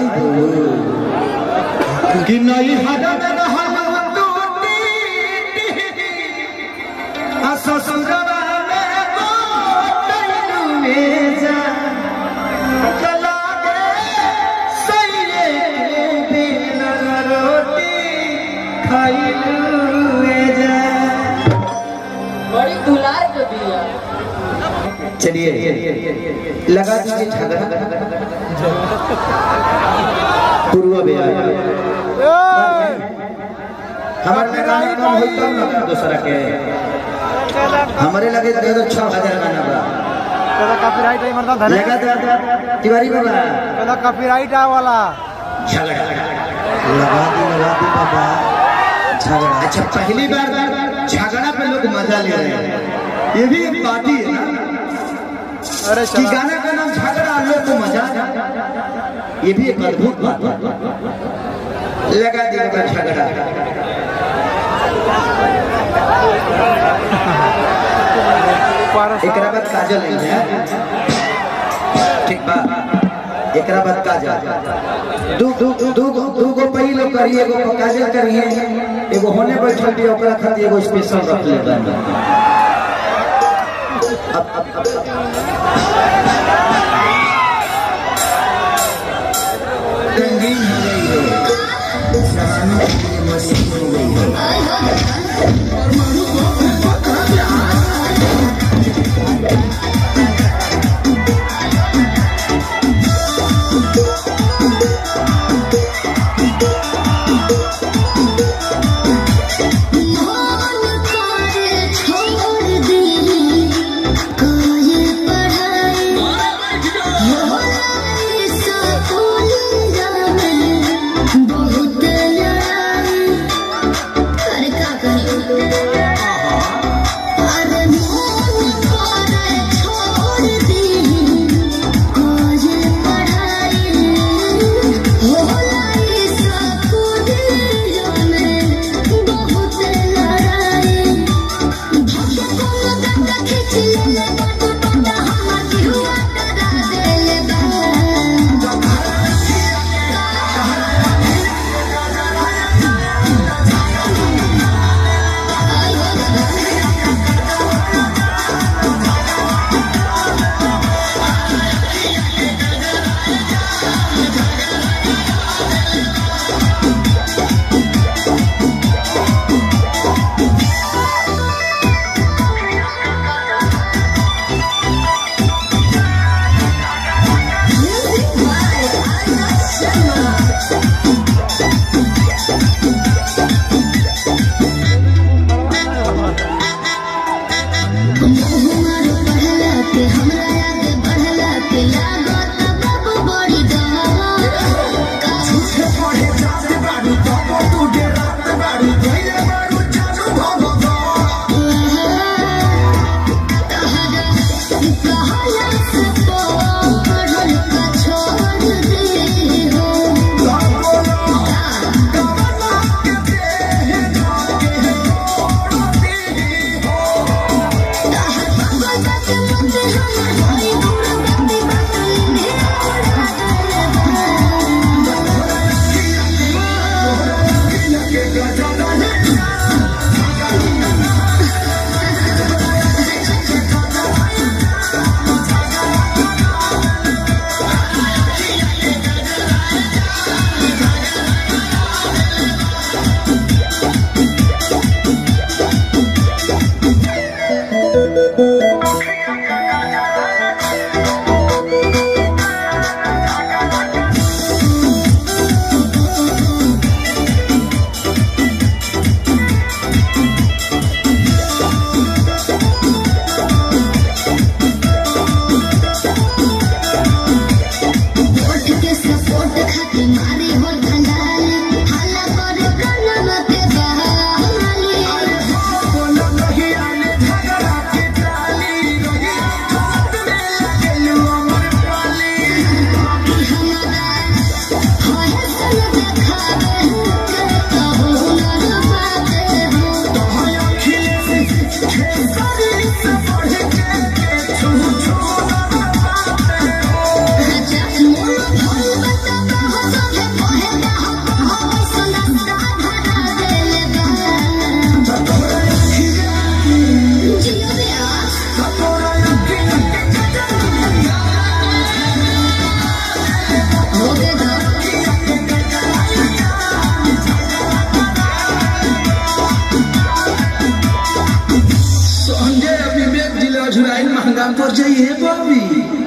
कि नहीं हदद रहल टूटी आ ससुरवा में गोटलुए जा चला गे सैये बिन रोटी खाइलुए जा बड़ी दुलार के बिया चलिए लगा दीजिए झगड़ा पूर्व बिहार हमारे में गाना कम होई तब ना दूसरा के हमारे लगे दे दो छह हजार गाना बा पहला कॉपीराइट है मर्दा धने लगा दे तिवारी बाबा पहला कॉपीराइट आ वाला झगड़ा लगा दी लगा दी बाबा झगड़ा अच्छा पहली बार झगड़ा पे लोग मजा ले रहे हैं ये भी एक पार्टी है ना अरे कि चला गाना का नाम झगड़ा और लोग को मजा ये भी एक अद्भुत बात है लगा दी बाबा झगड़ा ऊपर एकरा बाद काजल आई है ठीक बा एकरा बाद काजल दू दू दू दू गो पहिलो करिए एगो काजल करिए एगो होने बैठल भी ओकरा खातिर एगो स्पेशल रख ले बानी अब अब अब रंगीन हो गई है जवानों के लिए मशीन हो गई है मान कर छोड़ दी कोई पढ़ाई पर जाइए बाबी